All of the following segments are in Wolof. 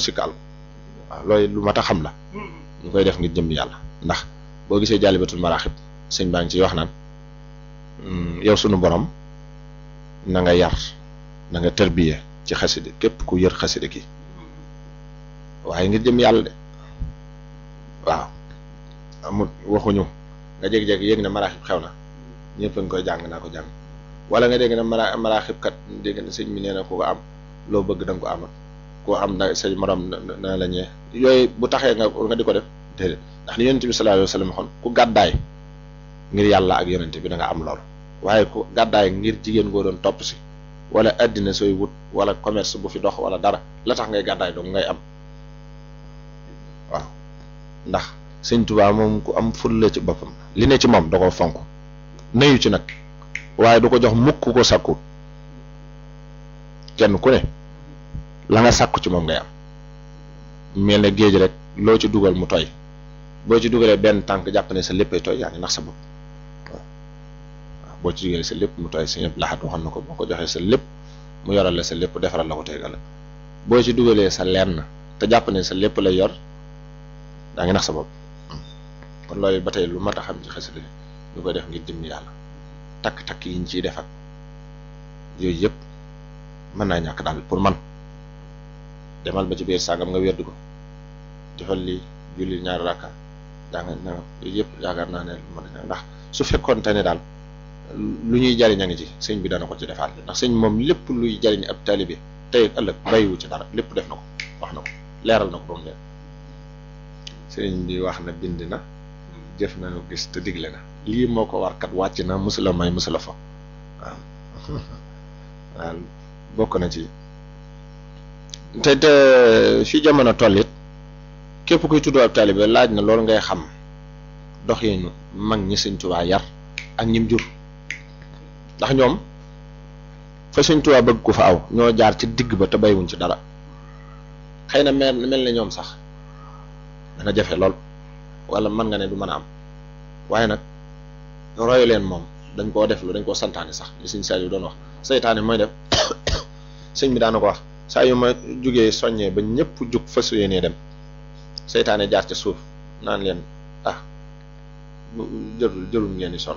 sikkaal waaw loolu lu mat a xam la ñu koy def ngir jëm yàlla ndax boo gisee jàllibatul maraaxib sëñ baa ngi ciy wax naan yow sunu borom na nga yar na nga tërbiye ci xaside képp ku yër xaside ki waaye ngir jëm yàlla de waaw amul waxuñu nga jékki-jékki yéeg ne maraaxib xew na ñëpp a ngi koy jàng naa ko jàng wala nga dégg ne mara maraaxib kat dégg na sëñ mi nee na ku ko am loo bëgg da nga ko amal koo am na say morom na la ñee yooyu bu taxee nga nga di ko def déedéet ndax li yonente bi sallallahu alayhi wa sallam xon ku gàddaay ngir yàlla ak yonente bi da nga am loolu waaye ku gàddaay ngir jigéen goo doon topp si wala addina sooy wut wala commerce bu fi dox wala dara la tax ngay gàddaay dong ngay am waaw ndax sëñ Tuubaa moom ku am fulla ci boppam li ne ci moom da ko fonk nayu ci nag waaye du ko jox mukk ko sakku kenn ku ne la nga sàkku ci moom ngay am mel ne géej rek loo ci dugal mu tooy boo ci dugalee benn tànk jàpp ne sa léppay tooy yaa ngi nax sa bopp waaw boo ci dugalee sa lépp mu tooy sa ñëpp laxat waxoon na ko boo ko joxee sa lépp mu yoral la sa lépp defaral la ko tegal boo ci dugalee sa lenn te jàpp ne sa lépp lay yor daa ngi nax sa bopp kon loolu ba tey lu mat a xam ci xasida ñu koy def ngir jëm yàlla takk-takk yi ñu ciy defat yooyu yëpp mën naa ñàkk daal pour man demal ba ci biir sàngam nga wérdu ko defal lii julli ñaari rakka daa nga na yooyu yëpp yaakaar naa ne mën na ndax su fekkoon te ne daal lu ñuy jariñ a ngi ci sëñ bi dana ko ci defaat ndax sëñ moom lépp luy jariñ ab taalibe tey ak ëllëg bàyyiwu ci dara lépp def na ko wax na ko leeral na ko ba mu leer sëñ bi wax na bind na jëf na nu gis te digle na lii moo ko war kat wàcc na musula may musula fa waaw waaw bokk na ci te te fi jamono toll it képp kuy tuddoo ab taalibe laaj na loolu ngay xam doxinu mag ñi sëñ Tuubaa yar ak ñim jur ndax ñoom fa sëñ Tuubaa bëgg ku fa aw ñoo jaar ci digg ba te baywuñ ci dara xëy na mel mel na ñoom sax dana jafe lool wala mën nga ne du mën a am waaye nag royu leen moom dañ koo def lu dañ koo santaane sax li sëñ Saliou doon wax seytaane mooy def sëñ bi daana ko wax saa yu ma jugee soññee ba ñëpp jug fas yéenee dem seytaane jaar ca suuf naan leen ah jërul jërul ngeen di sonn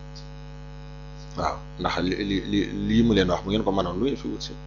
waaw ndax li li li lii mu leen wax bu ngeen ko mënoon lu ngeen fi wut si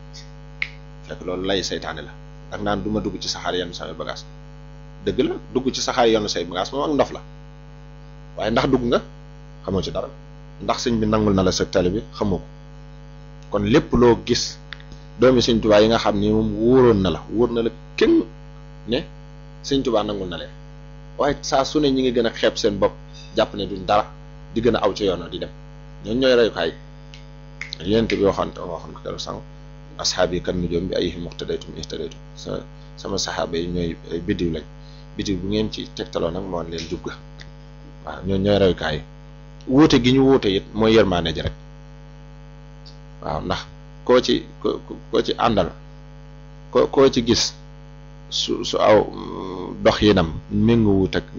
fekk loolu lay seytaane la ak naan du ma dugg ci saxaar yenn samay bagage dëgg la dugg ci saxaar yenn say bagage moom ak ndof la waaye ndax dugg nga xamoo ci dara ndax sëñ bi nangul na la sa tali bi xamoo ko kon lépp loo gis doomi sëñ tubaa yi nga xam ni moom wóoroon na la wóor na la kenn ne sëñ tubaa nangul na leen waaye saa su ne ñi ngi gën a xeeb seen bopp jàpp ne duñ dara di gën a aw ci yoon di dem ñooñu ñooy reyukaay yonent bi waxoon waxoon ko keroog sànq asxaab yi kan nujoom bi ay muqtadaytum ihtadaytum sa sama saxaaba yi ñooy ay biddiw lañ biddiw bu ngeen ci tegtaloo nag moo leen jub ga waaw ñooñu ñooy reyukaay yi wuute gi ñu wuute it mooy yërmaane ji rek waaw ndax koo ci koo ci àndal ko koo ci gis su su aw dox yinam méngoowut ak